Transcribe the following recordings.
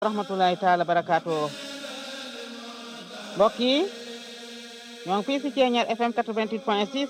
rahmatullahi taala barakaatu mbokk yi ñoo ngi fii si Thiéniere FM 88 point 6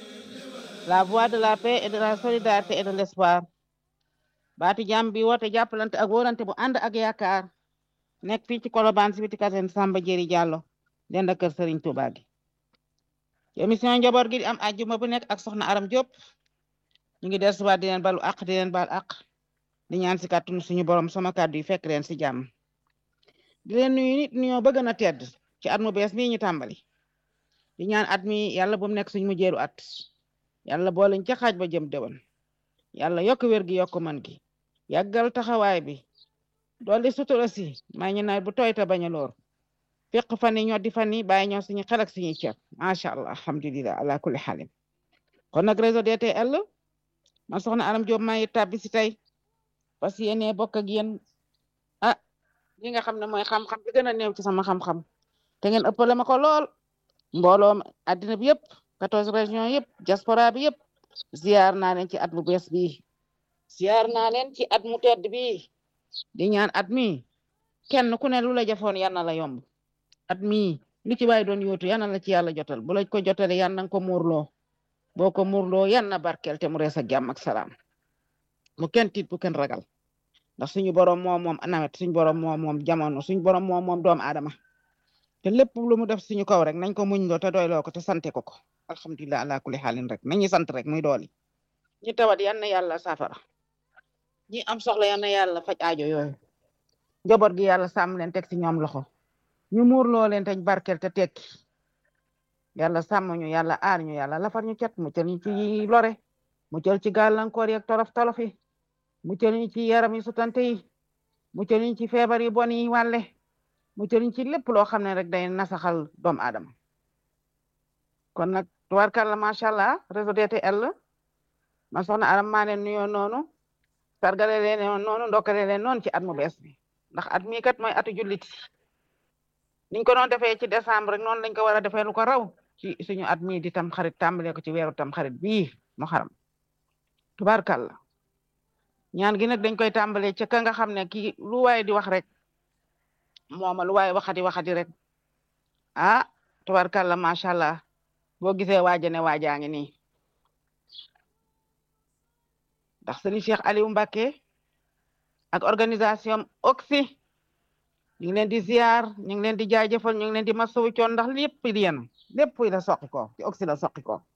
la voix de la paix et de la solidarité et de l'espoir baati jàmm bi woote jàppalante ak wóorante bu ànd ak yaakaar nekk fii ci Colobane si biti kasen Samba Jëri Jàllo dend ak kër Serigne Touba gi émission njaboot gi di am àjjuma bu nekk ak soxna Aram Diop ñu ngi dellusiwaat di leen balu àq di leen bal àq di ñaan si kàttanu suñu borom sama kàddu yi fekk leen si jàmm di leen nuyu nit ñoo bëgg na tedd ci at mu bees mii ñu tàmbali di ñaan at mi yàlla bu mu nekk suñu mujjeeru at yàlla boolañ ca xaaj ba jëm déwén yàlla yokk wér gi yokk man gi yàggal taxawaay bi dolli sutura si may ñu nawet bu tooy te bañ a loor fiq fan yi ñoo di fan yi bàyyi ñoo suñu xel ak suñuy ceeb macha allah alhamdulilah ala kulli xaalim kon nag réseau DTL man soxna Aram Diop maa ngi tàbbi si tey parce que yéene bokk ak yéen ah li nga xam ne mooy xam-xam bi gën a néew ci sama xam-xam te ngeen ëppale ma ko lool mbooloo addina bi yëpp quatorze régions yëpp diaspora bi yëpp ziar naa leen ci at mu bees bii ziar naa leen ci at mu tedd bii di ñaan at mi kenn ku ne lu la jafoon yal na la yomb at mi lu ci waay doon yóotu yal na la ci yàlla jotal bu la ko jotale yal na ko muurloo boo ko muurloo yal na barkeel te mu rees ak jàmm ak salaam mu kenn tiit bu kenn ragal ndax suñu borom moom moom nawet suñu borom moom moom jamono suñu borom moom moom doomu aadama te lépp lu mu def suñu kaw rek nañ ko muñ loo te doyloo ko te sante ko ko alhamdulilah ala kulli xaalin rek nañu sant rek muy dooli ñi tawat yal na yàlla safara ñi am soxla yal na yàlla faj aajo yooyu njaboot gi yàlla sàmm leen teg si ñoom loxo ñu muur loo leen teñ barkel te tekki yàlla sàmm ñu yàlla aar ñu yàlla lafar ñu cet mu cal ñu ci lore mu cal ci gàllankoor yeeg tolof tolof yi mu cal ñu ci yaram yi sutante yi mu cal ñu ci feebar yi bon yi wàlle mu cal ñu ci lépp loo xam ne rek day nasaxal doomu aadama kon nag tubaarkàlla macha allah réseau DTL man soxna Aram maa leen nuyoo noonu sargale leen noonu ndokkale leen noonu ci at mu bees bi ndax at mii kat mooy atu julliti niñ ko doon defee ci décembre rek noonu lañ ko war a defee lu ko raw ci suñu at mii di tam xarit tàmbalee ko ci weeru tam xarit bii mu xaram tubaarkàlla ñaan gi nag dañ koy tàmbalee ca ka nga xam ne kii lu waay di wax rek mooma lu waay waxati waxati rek ah tubaarkàlla macha allah boo gisee waaja ne waajaa ngi nii ndax sëriñ Cheikh Aliou Mbacké ak organisation oxy ñu ngi leen di ziar ñu ngi leen di jaajëfal ñu ngi leen di masawu coon ndax lépp li yéen lépp la soqi ko ci oxy la soqi ko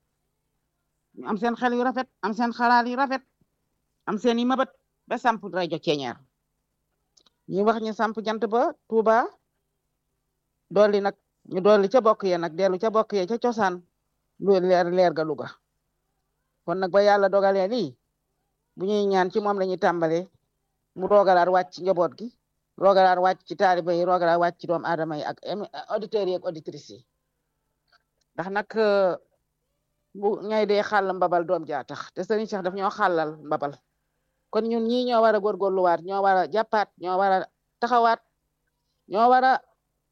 ñu am seen xel yu rafet am seen xalaat yu rafet am seen i mabat ba samp rajo Thiéniere ñu wax ñu samp jant ba Touba dolli nag ñu dolli ca bokk yee nag dellu ca bokk yee ca cosaan lu leer leer ga Louga kon nag ba yàlla dogalee lii bu ñuy ñaan ci moom la ñuy tàmbalee mu roogalaat wàcc ci njaboot gi roogalaat wàcc ci taaliba yi roogalaat wàcc ci doomu aadama yi ak auditeurs yi ak auditrices yi ndax nag bu ñay dee xàll mbabal doom jaa tax te sëriñ Cheikh daf ñoo xàllal mbabal kon ñun ñii ñoo war a góorgóorluwaat ñoo war a jàppaat ñoo war a taxawaat ñoo war a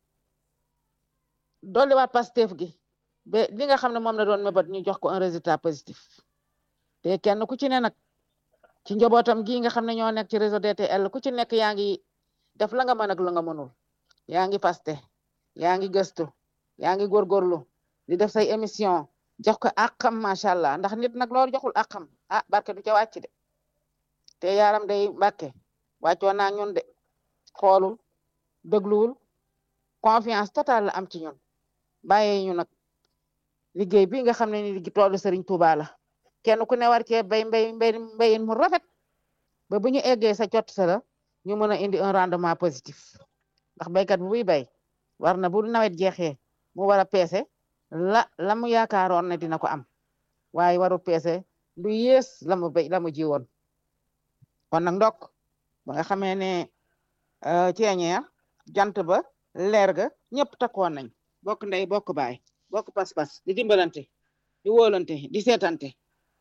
dolliwaat Pastef gi ba li nga xam ne moom la doon mébat ñu jox ko un résultat positif te kenn ku ci ne nag ci njabootam gi nga xam ne ñoo nekk ci réseau DTL ku ci nekk yaa ngi def la nga mën ak la nga mënul yaa ngi paste yaa ngi gëstu yaa ngi góorgóorlu di def say émission jox ko àqam macha allah ndax nit nag loolu joxul àqam ah barke du ca wàcc de te yaaram day mbàkke wàccoo naa ñun de xoolul dégluwul confiance totale la am ci ñun bàyyee ñu nag liggéey bi nga xam ne ni toolu Serigne Touba la kenn ku ne war cee bay mbay mbay mbayin mu rafet ba bu ñu eggee sa jot sa la ñu mën a indi un rendement positif ndax baykat bu buy bay war na bu nawet jeexee mu war a peese la la mu yaakaaroon ne dina ko am waaye waru peese lu yées la mu bay la mu ji woon kon nag ndok ba nga xamee ne Thiéniere jant ba leer ga ñëpp takkoon nañ bokk ndey bokk baay bokk pas-pas di dimbalante di wóolante di seetante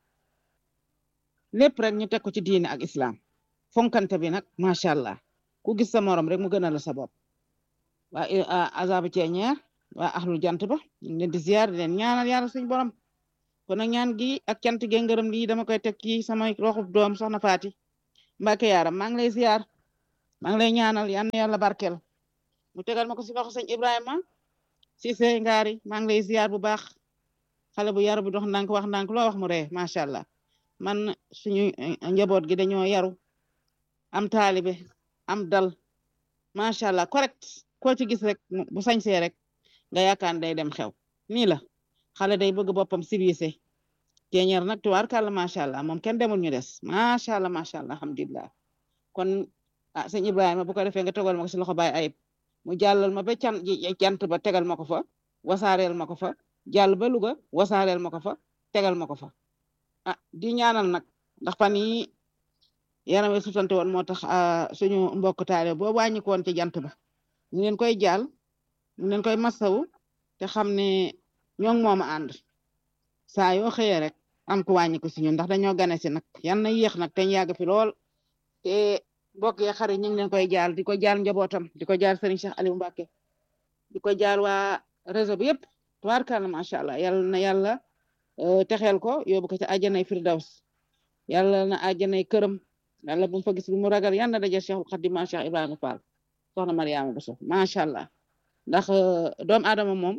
lépp rek ñu teg ko ci diine ak islam fonkante bi nag macha allah ku gis sa morom rek mu gën a la sa bopp waa azabu Thiéniere waa axlu jant ba ñu ngi leen di ziar di leen ñaanal yàlla suñ borom kon nag ñaan gi ak cant gi ngërëm lii dama koy teg ci sama roxub doom soxna Faati Mbàkke yaaram maa ngi lay ziar maa ngi lay ñaanal yal na yàlla barkeel mu tegal ma ko si loxo sëñ Ibrahima Cissé ngaari maa ngi lay ziar bu baax xale bu yaru bu dox ndànk wax ndànk loo wax mu ree macha allah man suñu njaboot gi dañoo yaru am taalibe am dal macha allah correct koo ci gis rek bu sañsee rek nga yaakaar day dem xew nii la xale day bëgg boppam civilisé teñeer nag tubaarkàlla macha allah moom kenn demul ñu des macha allah macha allah alhamdulilah kon ah sëñ Ibrahima bu ko defee nga tegal ma ko si loxo baay ayib mu jàllal ma ba can jant ba tegal ma ko fa wasaareel ma ko fa jàll ba Louga wasaareel ma ko fa tegal ma ko fa ah di ñaanal nag ndax fan yi yaram wi sutante woon moo tax suñu mbokk taale boo wàññi ko woon ci jant ba ñu leen koy jàll ñu leen koy masawu te xam ne ñoo ngi moom a ànd saa yoo xëyee rek am ku wàññi ko si ñun ndax dañoo gane si nag yan na yéex nag te ñu yàgg fi lool te mbokk yi xarit ñu ngi leen koy jaal di ko jaal njabootam di ko jaal Serigne Cheikh Aliou Mbacke di ko jaal waa réseau bi yëpp tubaarkàlla macha allah yàlla na yàlla texeel ko yóbbu ko ci àjjanay firdaws yàlla na àjjanay këram yàlla bu mu fa gis bu mu ragal yàlla na daje Cheikhul Khadim Cheikh Ibrahima Fall soxna Mariama Bousso macha allah ndax doomu aadama moom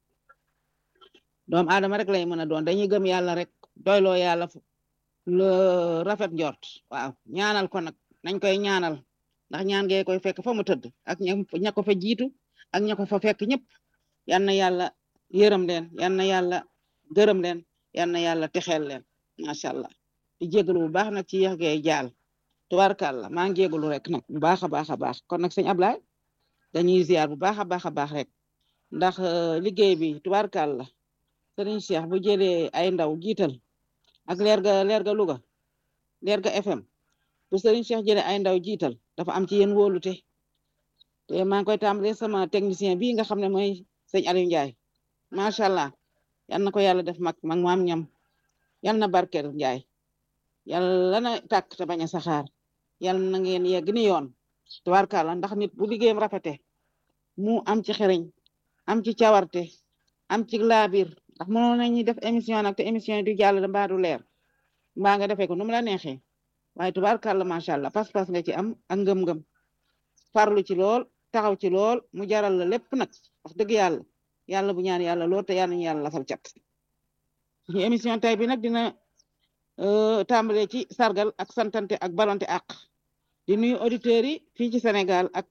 doomu aadama rek lay mën a doon dañuy gëm yàlla rek doyloo yàlla le rafet njort waaw ñaanal ko nag nañ koy ñaanal ndax ñaan ngee koy fekk fa mu tëdd ak ña ko fa jiitu ak ña ko fa fekk ñëpp yal na yàlla yërëm leen yal na yàlla gërëm leen yal na yàlla texeel leen macha allah di jégalu bu baax nag ci yéex gee jaal tubaarkàlla maa ngi jégalu rek nag bu baax a baax a baax kon nag sëñ Ablaye dañuy ziar bu baax a baax a baax rek ndax liggéey bi tubaarkàlla sëriñ Cheikh bu jëlee ay ndaw jiital ak leer ga leer ga Louga leer ga FM bu sëriñ Cheikh jëlee ay ndaw jiital dafa am ci yéen wóolute te maa ngi koy tàmbalee sama technicien bii nga xam ne mooy sëñ Aliou Ndiaye macha allah yal na ko yàlla def mag mag maam ñam yal na barkeel Ndiaye yàlla na tàkk te bañ a saxaar yal na ngeen yegg ni yoon tubaarkàlla ndax nit bu liggéeyam rafete mu am ci xereñ am ci cawarte am ci laabir ndax mënoon nañu def émission nag te émission yi du jàll mbaa du leer mbaa nga defee ko nu mu la neexee waaye tubaarkàlla macha allah pas-pas nga ci am ak ngëm-ngëm farlu ci lool taxaw ci lool mu jaral la lépp nag wax dëgg yàlla yàlla bu ñaan yàlla lool te yàlla ñu yàlla lafal cat suñu émission tay bi nag dina tàmbale ci sargal ak santante ak balonte ak di nuyu auditeurs yi fii ci Sénégal ak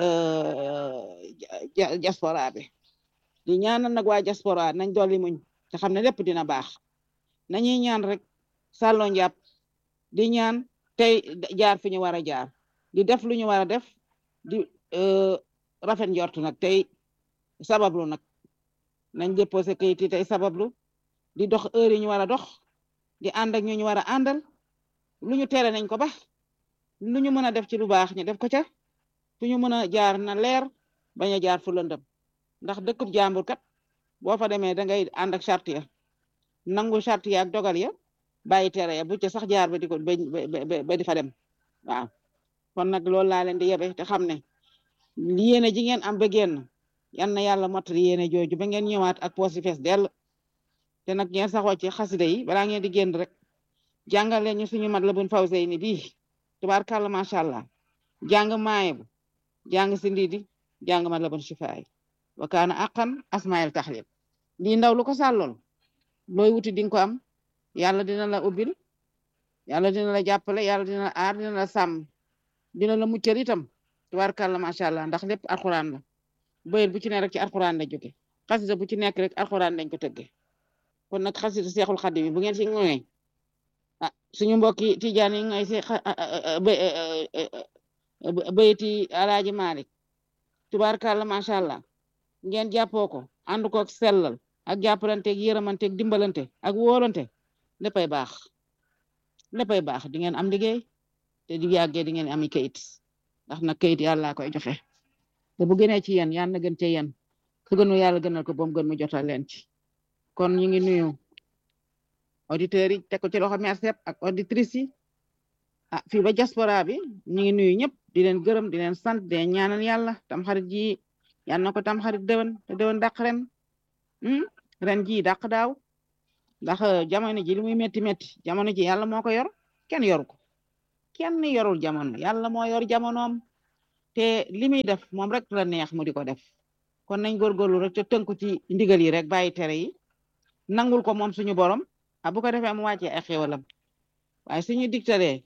diaspora bi di ñaanal nag waa diaspora nañ dolli muñ te xam ne lépp dina baax nañuy ñaan rek sàlloo njàpp di ñaan tey jaar fi ñu war a jaar di def lu ñu war a def di rafet njort nag tey sabablu nag nañ déposé kayit yi tey sabablu di dox heure yi ñu war a dox di ànd ak ñu ñu war a àndal lu ñu tere nañ ko ba lu ñu mën a def ci lu baax ñu def ko ca fu ñu mën a jaar na leer bañ a jaar fu lëndëm ndax dëkkub jàmbur kat boo fa demee da ngay ànd ak charte ya nangu charte ya ak dogal ya bàyyi tere ya bu ca sax jaar ba di ko ba di fa dem waaw kon nag loolu laa leen di yebe te xam ne yéene ji ngeen am ba génn yal na yàlla mottali yéene jooju ba ngeen ñëwaat ak poos yi fees dell te nag ngeen saxoo ci xasida yi balaa ngeen di génn rek jàngal leen ñu suñu mat la bun fawsey ni bii tubaarkàlla macha allah jàng maaye bu jàng si ndiidi jàng mat la bun shifaay wa kaana aqan asmail taxlib lii ndaw lu ko sàllool looy wuti di nga ko am yàlla dina la ubbil yàlla dina la jàppale yàlla dina la aar dina la sàmm dina la muccal itam tubaarkàlla macha allah ndax lépp alxuraan la bëyit bu ci ne rek ci alxuraan la jóge xasida bu ci nekk rek alxuraan lañ ko tëgge kon nag xasida seexul xadim yi bu ngeen si ngoy ah suñu mbokki tijaan yi ngay si bëyti alaaji malik tubaarkàlla macha allah ngeen jàppoo ko ànd ko ak sellal ak jàppalanteeg yërëmanteeg dimbalante ak wóolante léppay baax léppay baax di ngeen am liggéey te di yàggee di ngeen ami kayit ndax nag kayit yàlla koy joxe te bu gënee ci yéen yàlla na gën ci yéen su gënu yàlla gënal ko boom gën mu jotal leen ci kon ñu ngi nuyu auditeurs yi teg ko ci loxo merci ak auditrices yi ah fii ba diaspora bi ñu ngi nuyu ñëpp di leen gërëm di leen sant di leen ñaanal yàlla tam xarit ji yàlla na ko tam xarit déwén te déwén dàq ren ren ji dàq daaw ndax jamono ji li muy métti métti jamono ji yàlla moo ko yor kenn yoru ko kenn yorul jamono yàlla moo yor jamonoom te li muy def moom rek la neex mu di ko def kon nañ góorgóorlu rek te tënku ci ndigal yi rek bàyyi tere yi nangul ko moom suñu borom a bu ko defee mu wàccee ay xéwalam waaye suñu dictalee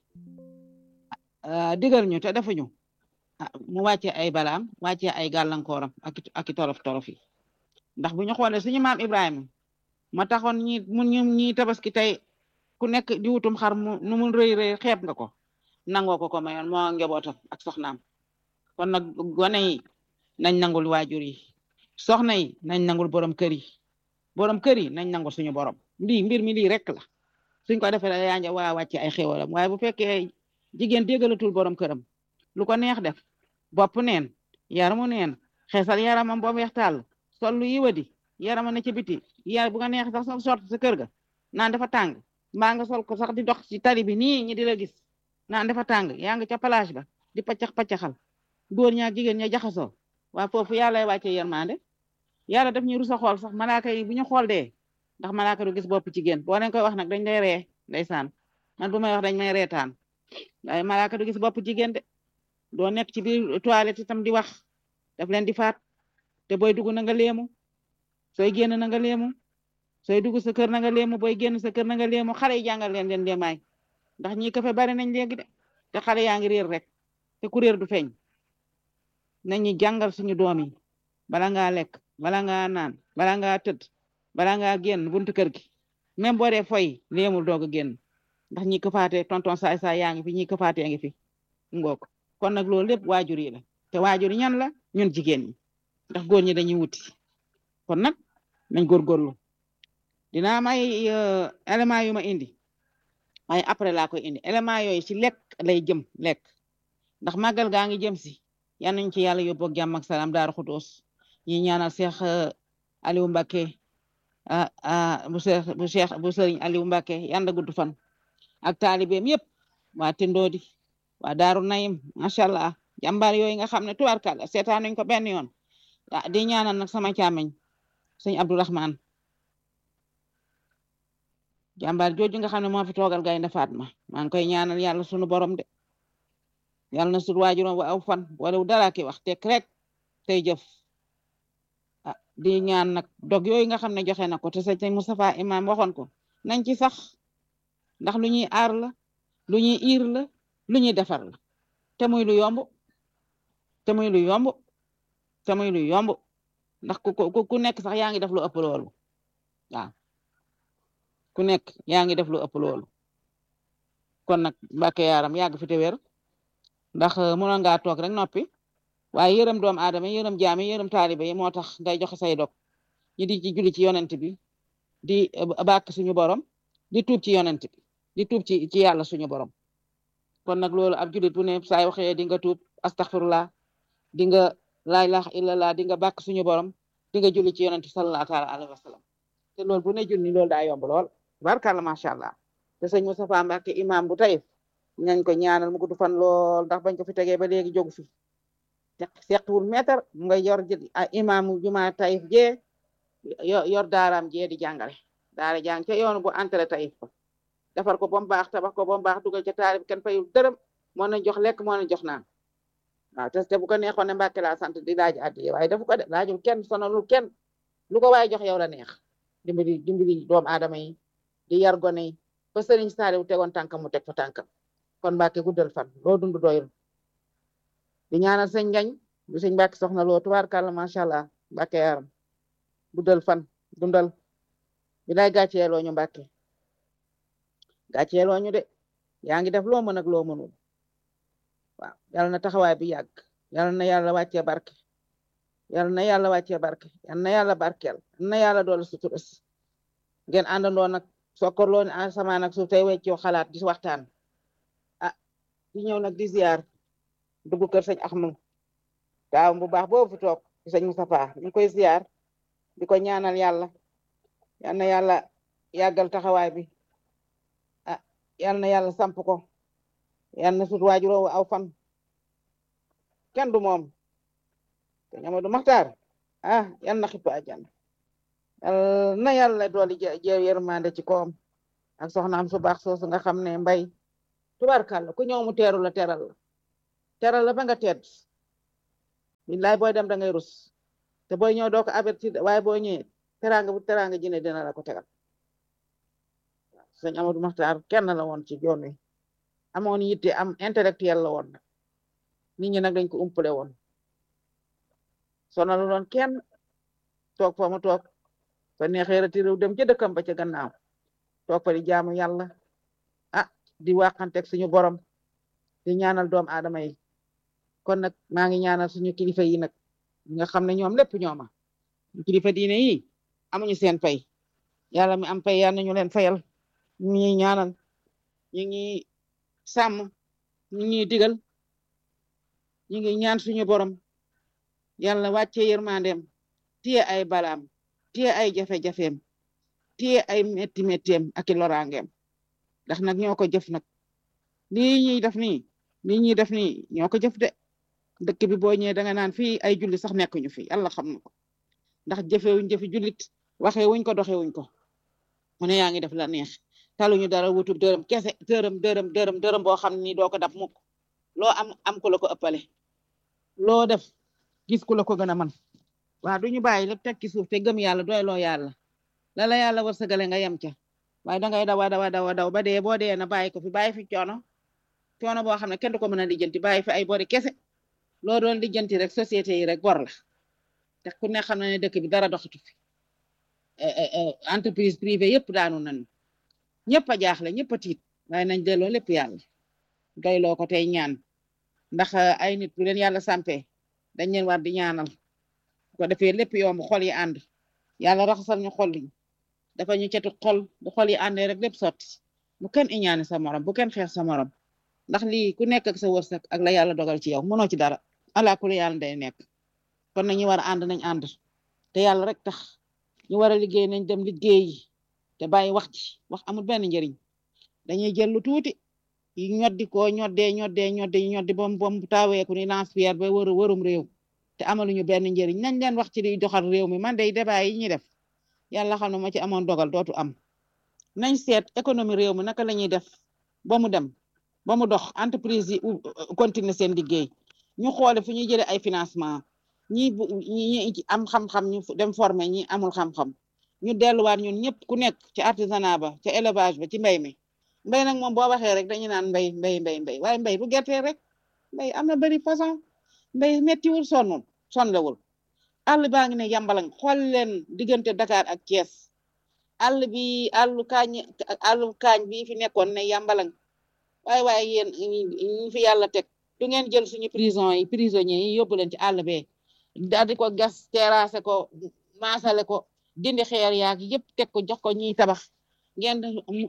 digal ñu te defuñu mu wàccee ay balaam wàccee ay gàllankooram ak ak i torof torof yi ndax bu ñu xoolee suñu maam Ibrahima ma taxoon ñi mun ñu ñi tabaski tey ku nekk di wutum xar mu nu mu rëy rëy xeeb nga ko nangoo ko ko mayoon moo njabootam ak soxnaam kon nag gone yi nañ nangul waajur yi soxna yi nañ nangul borom kër yi borom kër yi nañ nangul suñu borom lii mbir mi lii rek la suñ ko defee yaa ngi waa wàcce ay xéwalam waaye bu fekkee jigéen déggalatul borom këram lu ko neex def bopp neen yaramu neen xeesal yaramam boobu weex tàll sol lu yiwadi yarama na ci biti yar bu nga neex sax sa sort sa kër ga naan dafa tàng mbaa nga sol ko sax di dox ci tali bi nii ñi di la gis naan dafa tàng yaa ngi ca plage ba di paccax paccaxal góor ñaak jigéen ña jaxasoo waa foofu yàlla lay wàccee yermande yàlla daf ñu rusa xool sax malaaka yi bu ñu xool dee ndax malaaka du gis bopp jigéen boo leen koy wax nag dañ lay ree ndeysaan man bu may wax dañ may reetaan waaye malaaka du gis bopp jigéen de doo nekk ci biir toilette itam di wax daf leen di faat te booy dugg na nga léemu sooy génn na nga léemu sooy dugg sa kër na nga léemu booy génn sa kër na nga léemu xale yi jàngal leen leen léemaay ndax ñi ko fe bari nañ léegi de te xale yaa ngi réer rek te ku réer du feeñ nañu jàngal suñu doom yi bala ngaa lekk bala ngaa naan bala ngaa tëdd bala ngaa génn buntu kër gi même boo dee foy léemul doog a génn ndax ñi ko faatee tonton saay saay yaa ngi fi ñi ko faatee ngi fi ngoog kon nag loolu lépp waajur yi la te waajur yi ñan la ñun jigéen ñi ndax góor ñi dañuy wuti kon nag nañ góorgóorlu dinaa may élément yu ma indi waaye après laa koy indi élément yooyu ci lekk lay jëm lekk ndax màggal gaa ngi jëm si yal nañ ci yàlla yóbbu ak jàmm ak salaam daaru xudoos ñi ñaanal Cheikh Aliou Mbacké bu Cheikh bu Cheikh bu Sëriñ Aliou Mbacké yanda gudd fan ak taalibeem yëpp waa Tindoodi waa Daaru Nayim macha allah jàmbaar yooyu nga xam ne tubaarkàlla seetaan nañ ko benn yoon di ñaanal nag sama càmmeñ sëñ Abdourahman jàmbaar jooju nga xam ne moo fi toogal Gaynde Fatma maa ngi koy ñaanal yàlla sunu borom de yàlla na sut waajuroom wa aw fan wala dara ki wax tek rek tey jëf ah di ñaan nag dog yooyu nga xam ne joxe na ko te sëñ Moustapha imam waxoon ko nañ ci sax ndax lu ñuy aar la lu ñuy iir la lu ñuy defar la te muy lu yomb te muy lu yomb te muy lu yomb ndax ku ku ku nekk sax yaa ngi def lu ëpp loolu waaw ku nekk yaa ngi def lu ëpp loolu kon nag Mbàkke yaaram yàgg fi te wér ndax mënoon ngaa toog rek noppi waaye yërëm doomu aadama yërëm jaami yërëm taalibe yi moo tax ngay joxe say dog ñi di ci julli ci yonent bi di bàkk suñu borom di tuub ci yonent bi di tuub ci ci yàlla suñu borom kon nag loolu ab julit bu ne saay waxee di nga tuub astaghfirullah di nga laa ilaha illallah di nga bàkk suñu borom di nga julli ci yonent bi sallallahu taala alayhi wa sallam te loolu bu ne julli loolu daa yomb lool barkalla macha allah te sëñ Moustapha Mbacke imam bu tayif nañ ko ñaanal mu gudd fan lool ndax bañ ko fi tegee ba léegi jógu fi seqwul meetar mu nga yor imaamu juma tayif jee yor daaraam jee di jàngale daara jàng ca yoonu bu entré tayif ko defar ko ba mu baax tabax ko ba mu baax dugal ca taarib kenn fayul dërëm moo na jox lekk moo na jox naan waaw te te bu ko neexoon ne Mbàkke laa sant di laaj addiye waaye dafa ko de laajul kenn sonalul kenn lu ko waaye jox yow la neex dimbali dimbali doomu aadama yi di yar gone yi ba sëriñ Saaliw tegoon tànkam mu teg fa tànkam kon Mbàkke guddal fan loo dund doyul di ñaanal sëñ ngañ bu sëñ Mbàkke soxna loo tubaarkàlla macha allah Mbàkke yaram guddal fan dundal bi lay gàcceeloo ñu Mbàkke gàcceeloo ñu de yaa ngi def loo mën ak loo mënul waaw yal na taxawaay bi yàgg yal na yàlla wàccee barke yal na yàlla wàccee barke yal na yàlla barkeel yal na yàlla doole sutura si ngeen àndandoo nag sokkorloo ne asamaan ak suuf tey weccoo xalaat di waxtaan ah di ñëw nag di ziar dugg kër sëñ Axma taaw bu baax boobu fi toog di sëñ Moustapha ñu koy ziar di ko ñaanal yàlla yal na yàlla yàggal taxawaay bi ah yal na yàlla samp ko yal na sut waajuroo aw fan kenn du moom te ñama du maxtaar ah yal na xippa àjjana yal na yàlla dooli jeew yërmande ci koom ak soxnaam su baax soosu nga xam ne mbay tubarkàlla ku ñëw mu teeru la teral la teral la ba nga tedd billaay booy dem da ngay rus te booy ñëw doo ko avertir waaye boo ñëwee teraanga bu teraanga ji ne dina la ko tegal sëñ Amadou Maxtaar kenn la woon ci yoon wi amoon yitte am intellectuel la woon nag nit ñi nag dañ ko umpale woon sonalu doon kenn toog fa mu toog fa neexee retiré dem ca dëkkam ba ca gannaaw toog fa di jaamu yàlla ah di waxanteeg suñu borom di ñaanal doom aadama yi kon nag maa ngi ñaanal suñu kilifa yi nag nga xam ne ñoom lépp ñooma kilifa diine yi amuñu seen fay yàlla mi am fay yal nañu leen fayal ñu ngi ñaanal ñu ngi sàmm ñu ngi digal ñu ngi ñaan suñu borom yàlla wàcce yërmandeem téye ay balaam téye ay jafe-jafeem téye ay metti metteem ak i loraangeem ndax nag ñoo ko jëf nag lii ñuy def nii lii ñuy def nii ñoo ko jëf de dëkk bi boo ñëwee da nga naan fii ay julli sax nekkuñu fi yàlla xam na ko ndax jëfewuñ jëfi jullit waxee wuñ ko doxee wuñ ko mu ne yaa ngi def la neex taluñu dara wutub dërëm kese dërëm dërëm dërëm dërëm boo xam ni doo ko dab mukk loo am am ku la ko ëppale loo def gis ku la ko gën a man waaw duñu bàyyi lépp teg ci suuf te gëm yàlla doy loo yàlla la la yàlla wërsëgale nga yem ca waaye dangay dawa dawa dawa daw ba dee boo dee na bàyyi ko fi bàyyi fi coono coono boo xam ne kenn du ko mën a lijjanti bàyyi fi ay bori kese loo doon lijjanti rek société yi rek bor la te ku ne xam na ne dëkk bi dara doxatu fi entreprise privée yëpp daanu nañu ñëpp a jaaxle ñëpp a tiit waaye nañ delloo lépp yàlla doyloo ko tey ñaan ndax ay nit bu leen yàlla sampee dañ leen war di ñaanal ko defee lépp yomb xol yi ànd yàlla raxasal ñu xol yi dafa ñu cetu xol bu xol yi àndee rek lépp sotti bu kenn iñaane sa morom bu kenn xeex sa morom ndax lii ku nekk ak sa wërsëg ak la yàlla dogal ci yow mënoo ci dara ala ku yàlla day nekk kon nag ñu war a ànd nañ ànd te yàlla rek tax ñu war a liggéey nañ dem liggéeyi te bàyyi wax ci wax amul benn njëriñ dañuy jël lu tuuti yi ñoddi ko ñoddee ñoddee ñoddi ñoddi bom bom taaweeku ni lance-pierre ba wër wërum réew te amaluñu benn njëriñ nañ leen wax ci liy doxal réew mi man day débat yi ñuy def yàlla xam ne ma ci amoon dogal dootu am nañ seet économie réew mi naka la ñuy def ba mu dem ba mu dox entreprise yi continuer seen liggéey ñu xoole fu ñuy jëlee ay financement ñi ñi am xam-xam ñu dem former ñi amul xam-xam ñu delluwaat ñun ñëpp ku nekk ci artisanat ba ca élevage ba ci mbay mi mbay nag moom boo waxee rek dañu naan mbay mbay mbay mbay waaye mbay bu gerte rek mbay am na bëri façon mbay méttiwul sonnul sonlewul àll baa ngi ne yambalang xool leen diggante Dakar ak Thiès àll bi àllu kaañ àllu kaañ bi fi nekkoon ne yambalang waaye waaye yéen ñu fi yàlla teg du ngeen jël suñu prison yi prisonniers yi yóbbu leen ci àll bee daal di ko gas terrassé ko maasale ko dindi xeer yaag yëpp teg ko jox ko ñiy tabax ngeen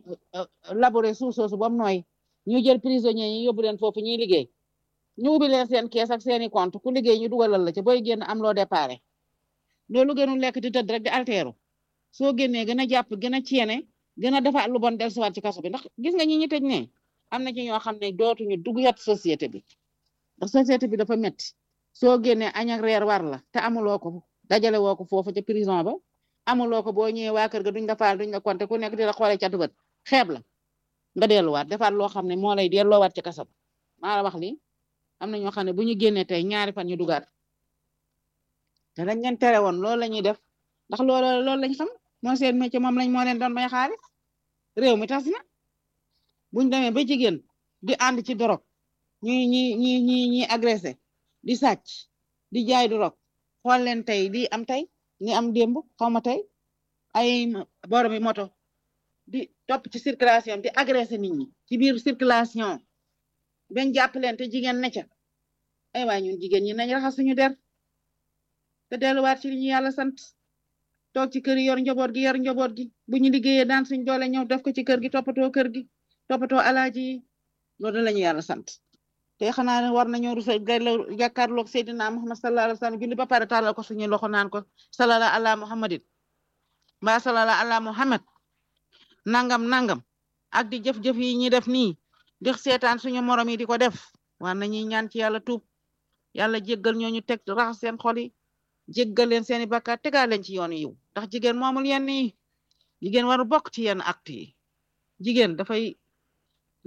labouré suuf soosu ba mu nooy ñu jël prisonniers yi yóbbu leen foofu ñuy liggéey ñu ubbi leen seen kees ak seeni compte ku liggéey ñu dugalal la ca booy génn am loo déparé loolu gënul lekk di tëdd rek di alteeru soo génnee gën a jàpp gën a ceene gën a defaat lu bon dellusiwaat ci kaso bi ndax gis nga ñi ñi tëj ne am na ci ñoo xam ne dootuñu duggat société bi ndax société bi dafa metti soo génnee añ ak reer war la te amuloo ko dajale woo ko foofu ca prison ba amuloo ko boo ñëwee waa kër ga duñ la faal duñ la compter ku nekk di la xoolee catu bët xeeb la nga delluwaat defaat loo xam ne moo lay delloowaat ci kaso maa la wax lii am na ñoo xam ne bu ñu génnee tey ñaari fan ñu dugaat te dañ leen tere woon loolu la ñuy def ndax loolu loolu lañ xam moo seen métier moom lañ moo leen doon may xaalis réew mi tas na buñ demee ba jigéen di ànd ci dorog ñi ñi ñi ñi ñi agressé di sàcc di jaay dorog xool leen tey di am tey ni am démb xaw ma tey ay boromi moto di topp ci circulation di agressé nit ñi ci biir circulation ben jàpp leen te jigéen ne ca ay waay ñun jigéen ñi nañ raxas suñu der te delluwaat ci li ñu yàlla sant toog ci kër yi yor njaboot gi yor njaboot gi bu ñu liggéeyee daan suñ doole ñëw def ko ci kër gi toppatoo kër gi toppatoo alaaji yi loolu la ñu yàlla sant te xanaa ne war nañoo rusa gayla jàkkaarloog Seydina Muhammad sallallahu alayhi wa sallam julli ba pare tàllal ko suñu loxo naan ko salala ala muhammadin mbaa salala ala muhammad nangam nangam ak di jëf-jëf yi ñi def nii di seetaan suñu morom yi di ko def war nañuy ñaan ci yàlla tuub yàlla jéggal ñooñu teg raxas seen xol yi jéggal leen seeni bakkaar tegaa leen ci yoonu yiw ndax jigéen moomul yenn yi jigéen waru bokk ci yenn acte yi jigéen dafay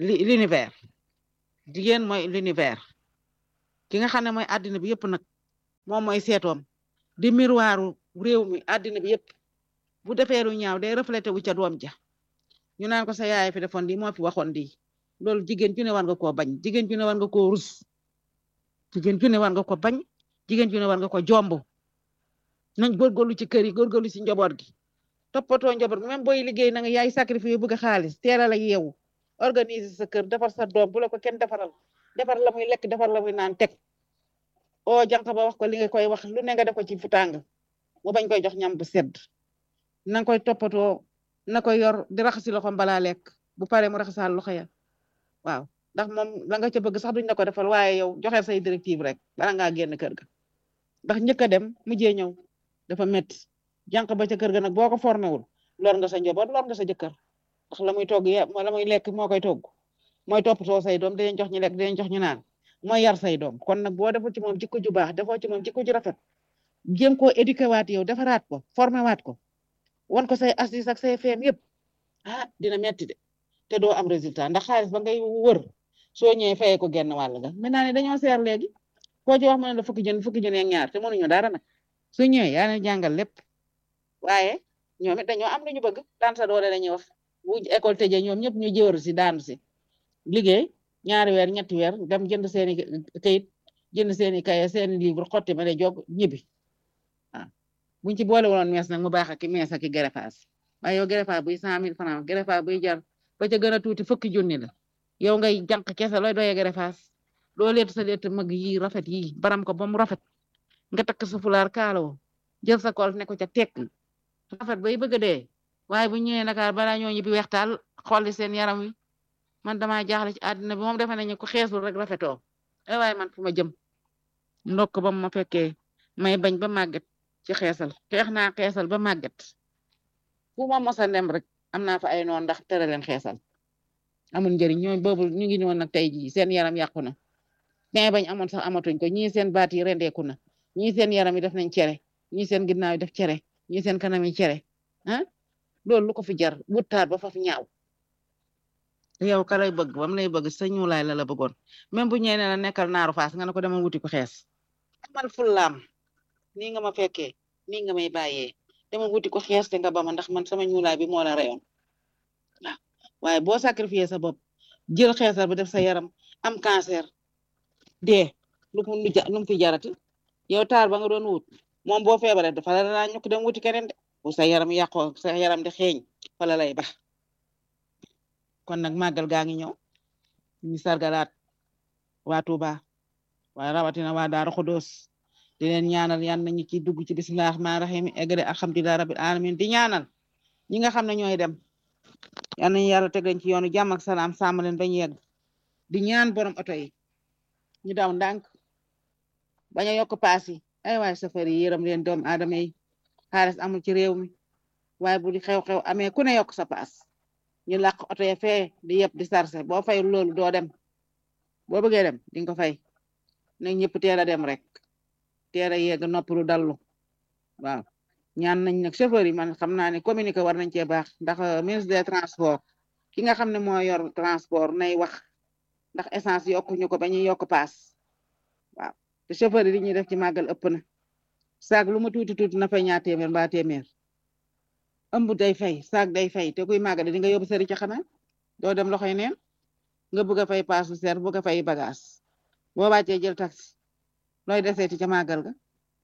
l'univers jigéen mooy l'univers ki nga xam ne mooy àddina bi yëpp nag moom mooy seetoom di miroiru réew mi àddina bi yëpp bu defee lu ñaaw day reflété wu ca doom ja ñu naan ko sa yaay fi defoon di moo fi waxoon di loolu jigéen ju ne war nga koo bañ jigéen ju ne war nga koo rus jigéen ju ne war nga ko bañ jigéen ju ne war nga ko jomb nañ góorgóorlu ci kër yi góorgóorlu ci njaboot gi toppatoo njaboot gi même booy liggéey na nga yaay sacrifice bëgg xaalis teel a la yeewu organiser sa kër defar sa doom bu la ko kenn defaral defar la muy lekk defar la muy naan teg o jànq ba wax ko li nga koy wax lu ne nga def ko ci fu tàng mu bañ koy jox ñam bu sedd na nga koy toppatoo na koy yor di raxasi loxoom balaa lekk bu paree mu raxasaal loxo ya waaw ndax moom la nga ca bëgg sax duñ la ko defal waaye yow joxe say directive rek bala ngaa génn kër ga ndax njëkk a dem mujjee ñëw dafa métti jànq ba ca kër ga nag boo ko formé wul lor nga sa njaboot lor nga sa jëkkër ndax la muy togg ya la muy lekk moo koy togg mooy toppatoo say doom dinañ jox ñu lekk dinañ jox ñu naan mooy yar say doom kon nag boo deful ci moom jikko ju baax defoo ci moom jikko ju rafet jéem koo éduqué waat yow defaraat ko formé waat ko wan ko say astuce ak say feem yëpp ah dina metti de te doo am résultat ndax xaalis ba ngay wër soo ñëwee fayee ko genn wàll ga maintenant ne dañoo seer léegi koo ci wax mu ne la fukki jën fukki jën ak ñaar te mënuñu dara nag su ñëwee yaa leen jàngal lépp waaye ñoom it dañoo am lu ñu bëgg daan sa doole la ñuy wax bu école tëjee ñoom ñëpp ñu jëwër si daanu si liggéey ñaari weer ñetti weer dem jënd seeni kayit jënd seeni kaye seeni livre xotti ma ne jog ñibbi waaw buñ ci boole woon mees nag mu baax ak mees ak gerefaas waaye yow gerefaas buy cent mille francs gerefaas buy jar ba ca gën a tuuti fukki junni la yow ngay jànq kese looy doyee gerefaas loo leet sa leet mag yi rafet yi baram ko ba mu rafet nga takk sa fulaar kaaloo jël sa kol ne ko ca tekk rafet bay bëgg a dee waaye bu ñëwee Dakar balaa ñoo ñibbi weextaal xolli seen yaram wi man damaa jaaxle ci àddina bi moom defe nañu ko xeesul rek rafetoo ay waaye man fu ma jëm ndokk ba ma fekkee may bañ ba màgget ci xeesal xeex naa xeesal ba màgget fu ma mos a dem rek am naa fa ay noon ndax tere leen xeesal amul njëriñ ñoo boobu ñu ngi ñëwoon nag tey jii seen yaram yàqu na mais bañ amoon sax amatuñ ko ñii seen baat yi rendeeku na ñii seen yaram yi def nañ cere ñii seen ginnaaw yi def cere ñii seen kanam yi cere ah loolu lu ko fi jar wuttaat ba fa fi ñaaw yow ka lay bëgg bam lay bëgg sa ñuulaay la la bëggoon même bu ñëwee ne la nekkal naaru faas nga ne ko demal wuti ko xees amal fullaam nii nga ma fekkee nii nga may bàyyee demal wuti ko xees te nga ba ma ndax man sama ñuulaay bi moo la reyoon waaw waaye boo sacrifié sa bopp jël xeesal bi def sa yaram am cancer dee lu mu lu mu fi jarati yow taar ba nga doon wut moom boo feebaree dafa la laa ñukk dem wuti keneen de bu sa yaram yàqoo sa yaram di xeeñ fa la lay bax kon nag màggal gaa ngi ñëw ñu sargalaat waa Touba waaye rawatina waa Daaru Xudoos di leen ñaanal yan nañu ci dugg ci bismillahi rahmaani rahim eggale alhamdulillahi rabbil alamin di ñaanal ñi nga xam ne ñooy dem yan nañu yàlla teg leen ci yoonu jàmm ak salaam sàmm leen bañu yegg di ñaan borom oto yi ñu daw ndànk bañ a yokk paas yi ay waay safar yi yërëm leen doom aadama yi xaalis amul ci réew mi waaye bu di xew-xew amee ku ne yokk sa paas ñu làq oto ya fee di yëpp di sarse boo fayul loolu doo dem boo bëggee dem di nga ko fay nag ñëpp teel a dem rek teel a yegg noppalu dallu waaw ñaan nañ nag chauffeur yi man xam naa ne communiqué war nañ cee baax ndax ministre des transports ki nga xam ne moo yor transport nay wax ndax essence yokkuñu ko ba ñuy yokk paas waaw te chauffeur yi li ñuy def ci màggal ëpp na saag lu mu tuuti tuuti na fay ñaar téeméer mbaa téeméer ëmb day fay saag day fay te kuy màggal di nga yóbbu sëri ci xanaa doo dem loxoy neen nga bëgg a fay paasu ser bëgg a fay bagage boo wàccee jël taxi looy deseeti ca màggal ga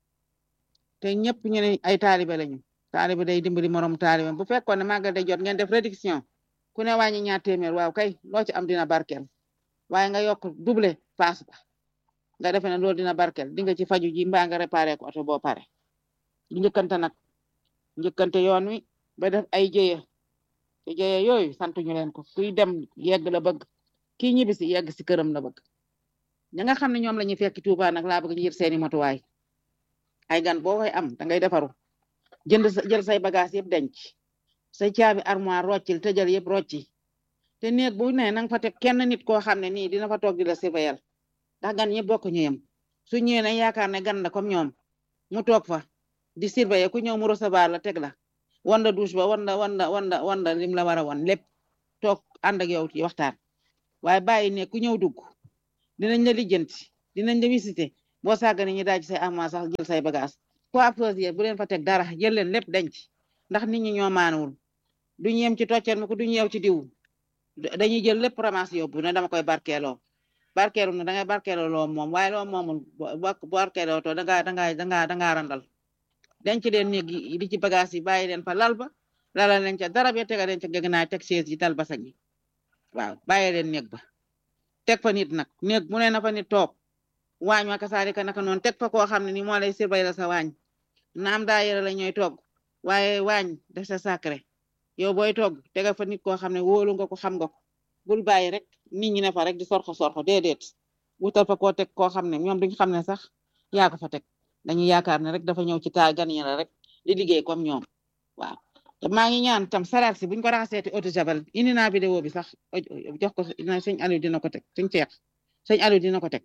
te ñëpp ñu ne ay taalibe lañu taalibe day dimbali morom taalibe bu fekkoon ne màggal day jot ngeen def réduction ku ne wàññi ñaar téeméer waaw kay loo ci am dina barkel waaye nga yokk double paas ba nga defe ne loolu dina barkel di nga ci faju ji mbaa nga réparé ko oto boo pare di njëkkante nag njëkkante yoon wi ba def ay jëye te jëye yooyu sant ñu leen ko kuy dem yegg la bëgg kii ñibbi si yegg si këram la bëgg ña nga xam ne ñoom la ñuy fekki Tuuba nag laa bëgg ñu jël seeni motuwaay ay gan boo koy am da ngay defaru jënd sa jël say bagage yëpp denc say caabi armoire roccil tëjal yëpp rocci te néeg bu ne nanga fa teg kenn nit koo xam ne nii dina fa toog di la surveiller ndax gan ñëpp bokk ñu yem su ñëwee ne yaakaar ne gan la comme ñoom mu toog fa di surveiller ku ñëw mu recevoir la teg la wanda douche ba wanda wanda wanda wanda lim la war a won lépp toog ànd ak yow ci waxtaan waaye bàyyi ne ku ñëw dugg dinañ la lijjanti dinañ la visiter boo sàggane ñi daaj say armoire sax jël say bagage coiffeuse bu leen fa teg dara jël leen lépp denc ndax nit ñi ñoo maanawul duñu yem ci tocceel mi ko duñu yew ci diw dañuy jël lépp ramas yóbbu ne dama koy barkeeloo barkeelu na da ngay barkeeloo loo moom waaye loo moomul barkeeloo to dangaa dangaa dangaa dangaa randal denc leen néeg yi di ci bagage yi bàyyi leen fa lal ba lalal leen ca dara be tega leen ca gëgnaay teg chaise yi dal basañ yi waaw bàyyi leen néeg ba teg fa nit nag néeg mu ne na fa nit toog waañ wa kasaalika naka noonu teg fa koo xam ne ni moo lay surveiller sa waañ naam daa yëre la ñooy togg waaye waañ def sa sacré yow booy togg tegal fa nit koo xam ne wóolu nga ko xam nga ko bul bàyyi rek nit ñi ne fa rek di sorxo sorxo déedéet wutal fa koo teg koo xam ne ñoom duñ xam ne sax yaa ko fa teg dañuy yaakaar ne rek dafa ñëw ci taal gan yi la rek di liggéey comme ñoom waaw te maa ngi ñaan tam salaat si buñ ko raxaseeti eau de javel indi naa vidéo bi sax jox ko sëñ Aliou dina ko teg sëñ Cheikh sëñ Aliou dina ko teg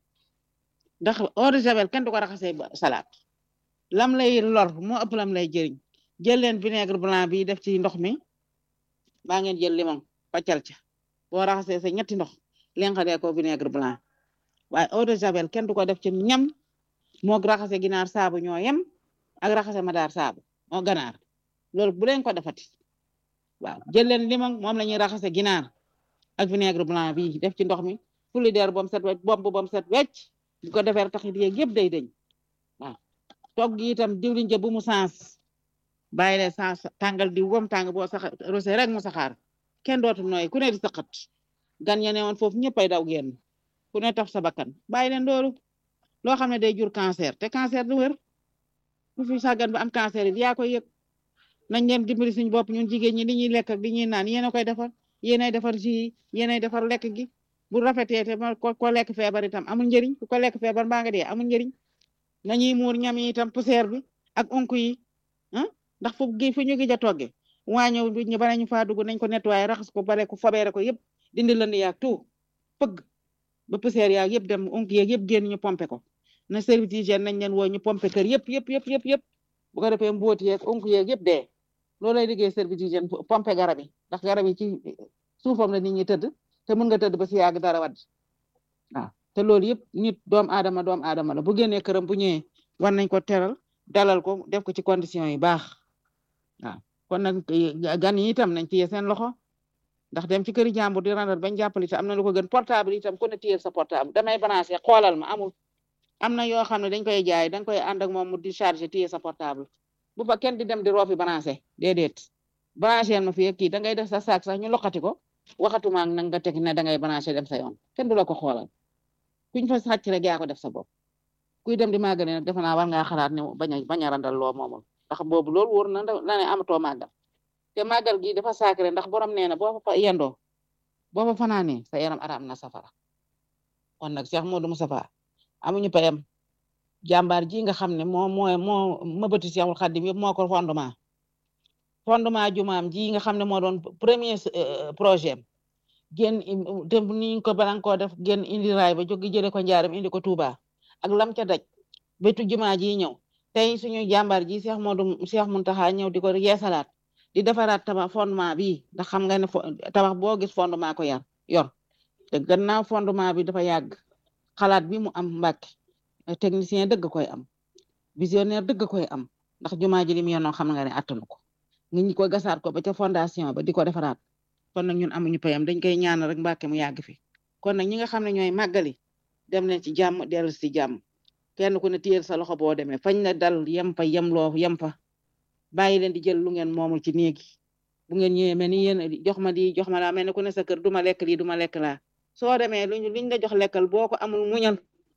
ndax eau de javel kenn du ko raxasee salaat lam lay lor moo ëpp lam lay jëriñ jël leen vinaigre blanc bi def ci ndox mi baa ngeen jël limon paccal ca boo raxasee sa ñetti ndox lenqadee ko vinaigre blanc waaye eau de javel kenn du ko def ci ñam moo raxase ginaar saabu ñoo yem ak raxase madaar saabu moo ganaar loolu bu leen ko defati waaw jël leen limon moom la ñuy raxase ginaar ak vinaigre blanc bi def ci ndox mi fuli der bom set wecc bomb bom set wecc bu ko defee taxit yeeg yëpp day dañ waaw togg gi itam diwliñ ja bu mu sens bàyyi leen sens tàngal di wom tàng boo sax rosé rek mu saxaar kenn dootu nooy ku ne di saqat gan ya ne woon foofu ñëppay daw génn ku ne taf sa bakkan bàyyi leen loolu loo xam ne day jur cancer te cancer du wér ku fi sàggan ba am cancer yi yaa koy yëg nañ leen dimbali suñu bopp ñun jigéen ñi li ñuy lekk ak li ñuy naan yéen a koy defar yéenay defar ji yéenay defar lekk gi bu rafetee te ko ko lekk feebar itam amul njëriñ ku ko lekk feebar mbaa nga dee amul njëriñ nañuy muur ñam yi itam poussière bi ak onku yi ah ndax fu gi fu ñu gi ja togge waañëw bi ñu bala ñu faa dugg nañ ko nettoyé raxas ko bale ko fobeere ko yëpp dindi lënd yaag tout pëgg ba poussière yaag yëpp dem onku yeeg yëpp génn ñu pompe ko na service d'hygiène nañ leen woo ñu pompe kër yëpp yëpp yëpp yëpp yëpp bu ko defee mbóoti yeeg onku yeeg yëpp dee loolu lay liggéey service d'hygiène pompe garab yi ndax garab yi ci suufam la nit ñi tëdd te mën nga tëdd ba si yàgg dara wadd waaw te loolu yëpp nit doom aadama doom aadama la bu génnee këram bu ñëwee war nañ ko teral dalal ko def ko ci condition yi baax waaw kon nag gan yi itam nañ téye seen loxo ndax dem ci këri jàmbur di randal bañ jàppale te am na lu ko gën portable itam ku ne téye sa portable damay branché xoolal ma amul am na yoo xam ne dañ koy jaay dañ koy ànd ak moom mu di chargé téye sa portable bu fa kenn di dem di roofi branché déedéet branché ma fi kii da ngay def sa saak sax ñu loqati ko waxatuma nag nga teg ne da ngay branché dem sa yoon kenn du la ko xoolal kuñ fa sàcc rek yaa ko def sa bopp kuy dem di màggale nag defe naa war ngaa xalaat ne bañ a bañ a randal loo moomul ndax boobu loolu wóor na na ne amatoo màggal te màggal gi dafa sacré ndax borom nee na boo fa yendoo boo fa fanaanee sa yaram araam na safara kon nag Cheikh Modou Moustapha amuñu payam jàmbaar ji nga xam ne moo moo moo mëbati Cheikhul Khadim yëpp moo ko fondement fondement jumaam ji nga xam ne moo doon premier projet am génn te ni ko balan koo def génn indi raay ba jógi jële ko njaaram indi ko Touba ak lam ca daj bétu jumaa ji ñëw tey suñu jàmbaar ji Cheikh Modou Cheikh Mountakha ñëw di ko yeesalaat di defaraat tabax fondement bi ndax xam nga ne tabax boo gis fondement ko yar yor te gannaaw fondement bi dafa yàgg xalaat bi mu am Mbàkke technicien dëgg koy am visionnaire dëgg koy am ndax jumaa ji li mu yoonoo xam nga ne attanu ko ngi ñu ko gasaat ko ba ca fondation ba di ko defaraat kon nag ñun amuñu payam dañ koy ñaan rek Mbàkke mu yàgg fi kon nag ñi nga xam ne ñooy màggali dem leen ci jàmm dellu si jàmm kenn ku ne téyel sa loxo boo demee fañ la dal yem fa yem loo yem fa bàyyi leen di jël lu ngeen moomul ci néegi bu ngeen ñëwee mel ni yéen jox ma di jox ma laa mel ne ku ne sa kër duma lekk lii duma lekk laa soo demee luñ liñ la jox lekkal boo ko amul muñal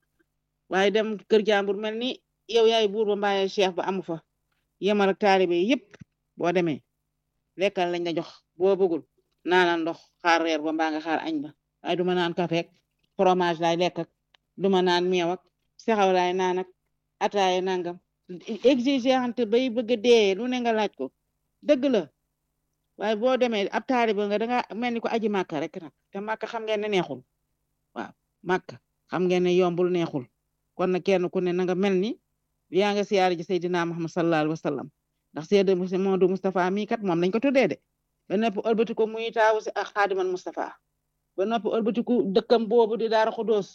waaye dem kër jàmbur mel ni yow yaay buur ba mbaaye cheikh ba amu fa yemal ak taalibe yëpp boo demee lekkal lañ la jox boo bëggul naanal ndox xaar reer ba mbaa nga xaar añ ba waaye duma naan café ak fromage laay lekk ak duma naan meew ak sexaw laay naan ak ataaye nangam exigeante bay bëgg a dee lu ne nga laaj ko dëgg la waaye boo demee ab taalibe nga danga mel ni ko aji màkka rek nag te màkka xam ngeen ne neexul waaw màkka xam ngeen ne yombul neexul kon nag kenn ku ne na nga mel ni yaa nga siyaare ji Seydina Muhammad sallallahu alayhi wa sallam ndax Seydi Modou Moustapha mii kat moom lañ ko tuddee de ba noppi ëlbati ko muy taawu si ak xaadiman Moustapha ba noppi ëlbati ko dëkkam boobu di Daara Xudóos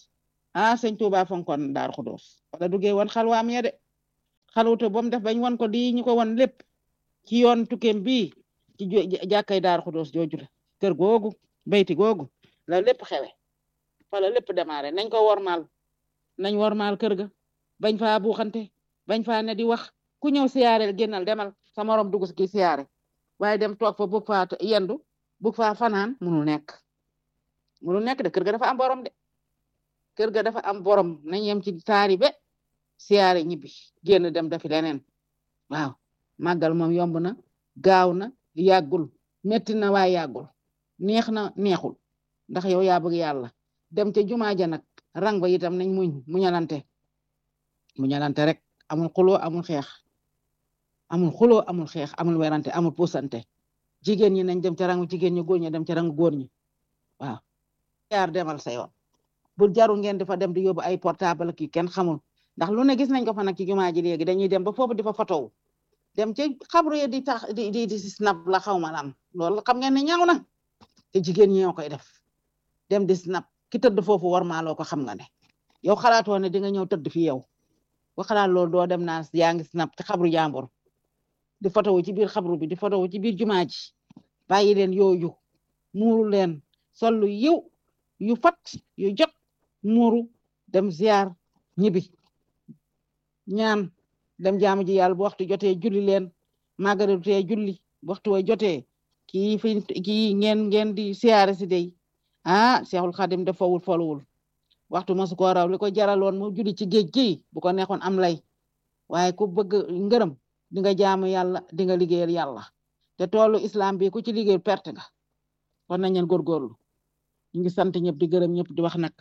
ah sëñ Tuuba fonkoon Daaru Xudoos wala duggee woon xalwaam ya de xaluwute ba mu def bañ won ko di ñu ko won lépp ci yoon tukkeem bii ci jàkkay Daaru Xudoos jooju la kër googu bayti googu la lépp xewe fa la lépp démarré nañ ko wormaal nañ wormaal kër ga bañ faa buuxante bañ faa ne di wax ku ñëw siyaareel génnal demal sa morom dugg ki siyaare waaye dem toog fa bug faa yendu bug faa fanaan munul nekk munul nekk de kër ga dafa am borom de kër ga dafa am borom nañ yem ci taari be siyaare ñibbi génn dem dafi leneen waaw màggal moom yomb na gaaw na yàggul metti na waaye yàggul neex na neexul ndax yow yaa bëgg yàlla dem ca jumaa ja nag rang ba itam nañ muñ muñalante muñalante rek amul xuloo amul xeex amul xuloo amul xeex amul werante amul puusante jigéen ñi nañ dem ca rangu jigéen ñi góor ñi dem ca rangu góor ñi waaw yaar demal sa yoon bu jarul ngeen di fa dem di yóbbu ay portable ki kenn xamul ndax lu ne gis nañ ko fa nag ci jumaa ji léegi dañuy dem ba foofu di fa fotow dem ci xabru yi di tax di di di snap la xaw ma lam loolu xam ngeen ne ñaaw na te jigéen ñi ñoo koy def dem di snap ki tëdd foofu war maaloo ko xam nga ne yow xalaatoo ne di nga ñëw tëdd fi yow ba xalaat loolu doo dem naa yaa ngi snap ci xabru jàmbur di fotowu ci biir xabru bi di fotowu ci biir jumaa ji bàyyi leen yooyu muuru leen sol lu yiw yu fat yu jot muuru dem ziar ñibi ñaan dem jaamu ji yàlla bu waxtu jotee julli leen màggaru tee julli bu waxtu way jotee kii fi kii ngeen ngeen di siyaare si dey ah Seexul Xadim def fawul foluwul waxtu mosu ko raw li ko jaraloon mu julli ci géej gi bu ko neexoon am lay waaye ku bëgg ngërëm di nga jaamu yàlla di nga liggéeyal yàlla te toolu islam bi ku ci liggéeyal perte nga war nañ leen góorgóorlu ñu ngi sant ñëpp di gërëm ñëpp di wax nag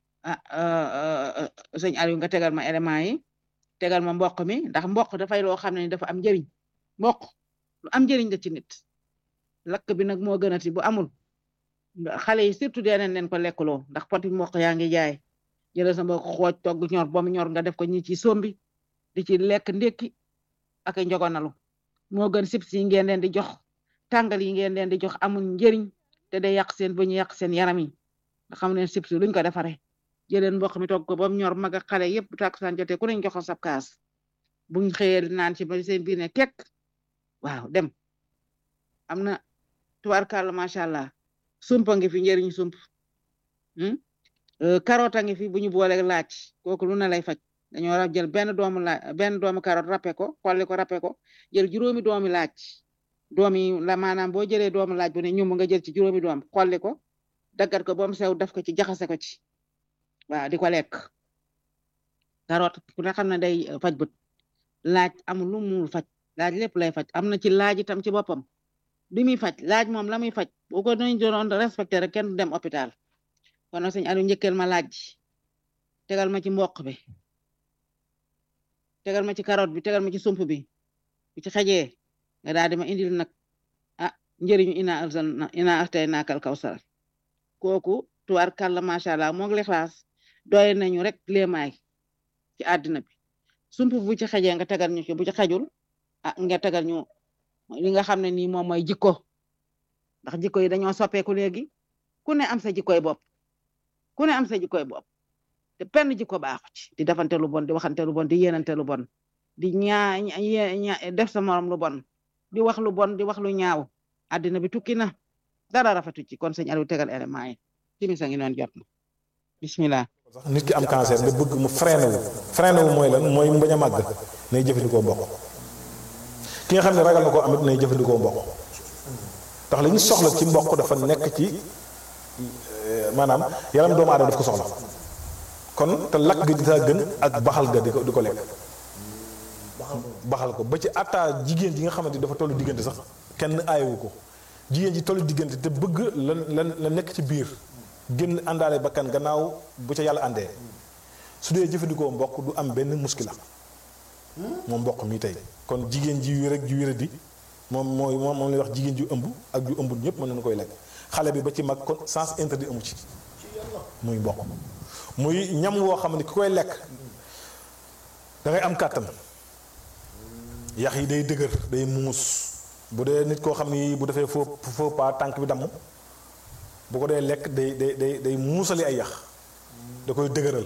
ah sëñ Aliou nga tegal ma élément yi tegal ma mboq mi ndax mboq dafay loo xam ne dafa am njëriñ mboq lu am njëriñ la ci nit lakk bi nag moo gënati bu amul xale yi surtout dee nañ leen ko lekkuloo ndax poti mboq yaa ngi jaay jëlee sa mboq xooj togg ñor ba mu ñor nga def ko ñi ci sombi di ci lekk ndékki ak njogonalu moo gën sibs yi ngeen leen di jox tàngal yi ngeen leen di jox amul njëriñ te day yàq seen ba ñu yàq seen yaram yi nga xam ne sibs luñ ko defaree jëleen mboq mi togg ko ba mu ñor mag ak xale yëpp takkusaan jotee ku neñ joxo sab kaas buñ xëyee naan ci ba seen biir ne kekk waaw dem am na tubaarkàlla macha allah sumpa ngi fi njëriñ sump carotte a ngi fi bu ñu boole laaj kooku lu na lay faj dañoo war a jël benn doomu laaj benn doomu carotte râpé ko xolli ko râpé ko jël juróomi doomi laaj doomi la maanaam boo jëlee doomu laaj bu ne ñum nga jël ci juróomi doom xolli ko daggat ko ba mu sew def ko ci jaxase ko ci waaw di ko lekk carotte ku ne xam ne day faj bët laaj amul lu mu faj laaj lépp lay faj am na ci laaj itam ci boppam li muy faj laaj moom la muy faj bu ko doon doon respecté rek kenn du dem hôpital kon nag sëñ Aliou njëkkeel ma laaj tegal ma ci mboq bi tegal ma ci carotte bi tegal ma ci sump bi bu ci xajee nga daal di ma indil nag ah njëriñu ina alzal ina aftay naakal kawsar kooku tuwaar kàlla macha allah moog lixlaas doy nañu rek léemaay ci àddina bi sump bu ci xajee nga tegal ñu ci bu ci xajul ah nga tegal ñu li nga xam ne nii moom mooy jikko ndax jikko yi dañoo soppeeku léegi ku ne am sa jikkoy bopp ku ne am sa jikkoy bopp te penn jikko baaxu ci di defante lu bon di waxante lu bon di yéenante lu bon di ñaa ña def sa morom lu bon di wax lu bon di wax lu ñaaw àddina bi tukki na dara rafetu ci kon sëñ Aliou tegal élément yi timisa ngi noon jot na bismillah sax nit ki am cancer nga bëgg mu freiné wu freiné wu mooy lan mooy mu bañ a màgg nay jëfandikoo mboq ki nga xam ne ragal na koo amit nay jëfandikoo mboq ndax li ñu soxla ci mboq dafa nekk ci maanaam yaram doomu aadama daf ko soxla kon te lakk gi daa gën ak baxal ga di ko di ko lekk baxal ko ba ci atta jigéen ji nga xamante ni dafa tollu diggante sax kenn aayewu ko jigéen ji tollu diggante te bëgg la la la nekk ci biir génn àndaale bakkan gannaaw bu ca yàlla àndee su dee jëfandikoo mboq du am benn muskila moom mboq mi tey kon jigéen ji wér ak ji wér di moom mooy moom moom lay wax jigéen ju ëmb ak ju ëmbul ñëpp mën nañu koy lekk xale bi ba ci mag kon sens interdit amu ci muy mboq muy ñam woo xam ne ki koy lekk da ngay am kàttan yax yi day dëgër day muus bu dee nit koo xam ni bu defee faux faux pas tànk bi damm bu ko dee lekk day day day day muusali ay yax da koy dëgëral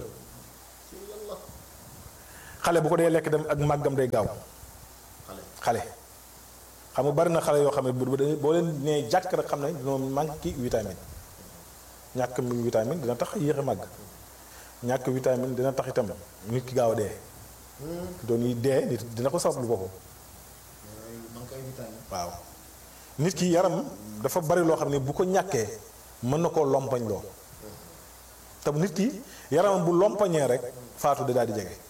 xale bu ko dee lekk dem ak màggam day gaaw xale xam nga bari na xale yoo xam ne bu boo leen nee jàkk rek xam ne dañoo manqué vitamine ñàkk mi vitamine dina tax yéex a màgg ñàkk vitamine dina tax itam nit ki gaaw a dee doon yi dee nit dina ko sabab lu boppam waaw nit ki yaram dafa bari loo xam ne bu ko ñàkkee mën na koo lompañ loo te nit ki yaramam bu lompañee rek faatu da daal di jege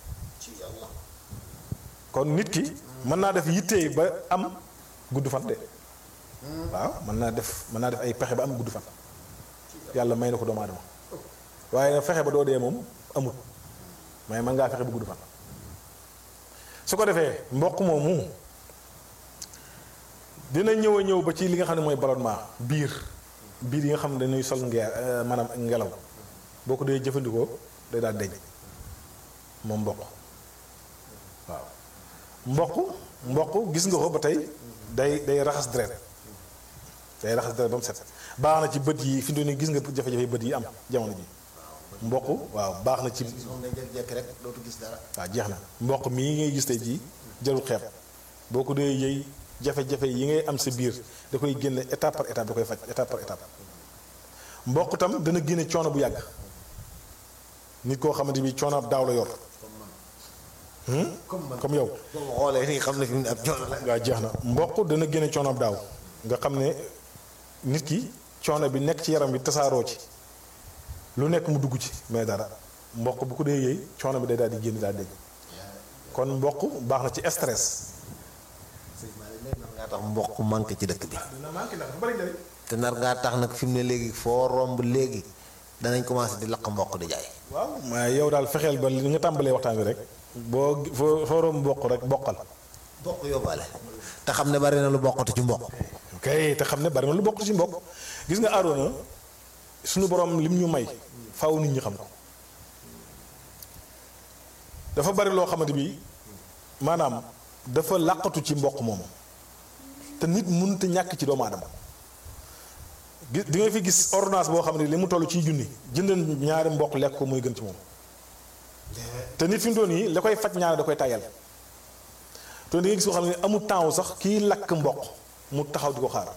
kon nit ki mën naa def yittee ba am gudd fan de waaw mën naa def mën naa def ay pexe ba am gudd fan yàlla may na ko doomu aadama waaye fexe ba doo dee moom amut mais mën ngaa fexe ba gudd fan su ko defee mboq moomu dina ñëw a ñëw ba ci li nga xam ne mooy ballonnement biir biir yi nga xam ne dañuy sol ngeer maanaam ngelaw boo ko dee jëfandikoo day daal deñ moom mboq waaw mboq mboq gis nga ko ba tey day day raxas deret day raxas deret ba mu set baax na ci bët yi fi mu ne gis nga jafe-jafe bët yi am jamono ji mboq waaw baax na ci moom ngay jékki-jékki rek dootu gis dara. waaw jeex na mboq mii ngay gis tey jii jarul xeeb boo ko dee yëy jafe-jafe yi ngay am sa biir da koy génne étape par étape da koy faj étape par étape mboq tam dana génne coono bu yàgg nit koo xamante bi coono ab daaw la yor comme man comme yow boo ma xoolee nii xam ne fi mu ne ab coono la. waaw jeex na mboq dana génne coono ab daaw nga xam ne nit ki coono bi nekk ci yaram bi tasaaroo ci lu nekk mu dugg ci mais dara mboq bu ko dee yëy coono bi day daal di génn daal di kon mboq baax na ci stress. sëñ Malick nar ngaa tax mboq manqué ci dëkk bi. dina manqué ndax du bari njëriñ. te nar ngaa tax nag fi mu ne léegi foo romb léegi danañ commencé di lakk mboq di jaay. waaw mais yow daal fexeel ba li nga tàmbalee waxtaan bi rek boo foo foo romb mboq rek boqal. mboq yóbbaale. te xam ne bari na lu bokkatu ci mboq. ok te xam ne bari na lu bokk ci mbokk gis nga Aroona suñu borom lim ñu may faaw nit ñi xam ko dafa bari loo xamante bi maanaam dafa làqatu ci mboq moom te nit mënut a ñàkk ci doomu aadama gi di nga fi gis ordonnance boo xam ne li mu toll ciy junni jëndal ñaari mboq lekk ko muy gën ci moom te nit fi mu doon yi la koy faj ñaari da koy tayal te di nga gis koo xam ne amul temps sax kii lakk mboq mu taxaw di ko xaar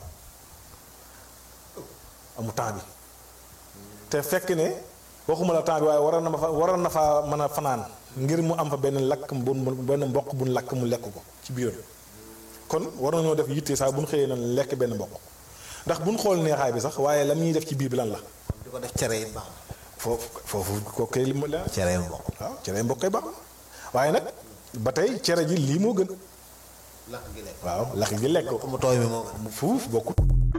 amul temps bi te fekk ne waxuma la temps bi waaye waroon na ma fa waroon na faa mën a fanaan ngir mu am fa benn lakk bu benn mboq bu lakk mu lekk ko ci biiram kon war nañoo def yitte saa bu ñu xëyee nan lekk benn mboq ndax bu ñu xool neexaay bi sax waaye la muy def ci biir bi lan la. kon di ko def cere yi baax na. foofu foofu ko kay li mu la cere yi mboq. waaw cere mboq kay baax waaye nag ba tey cere ji lii moo gën lakk gi lekk. waaw lakk gi lekk ko mu tooy mi moo gën. fuuf bokkut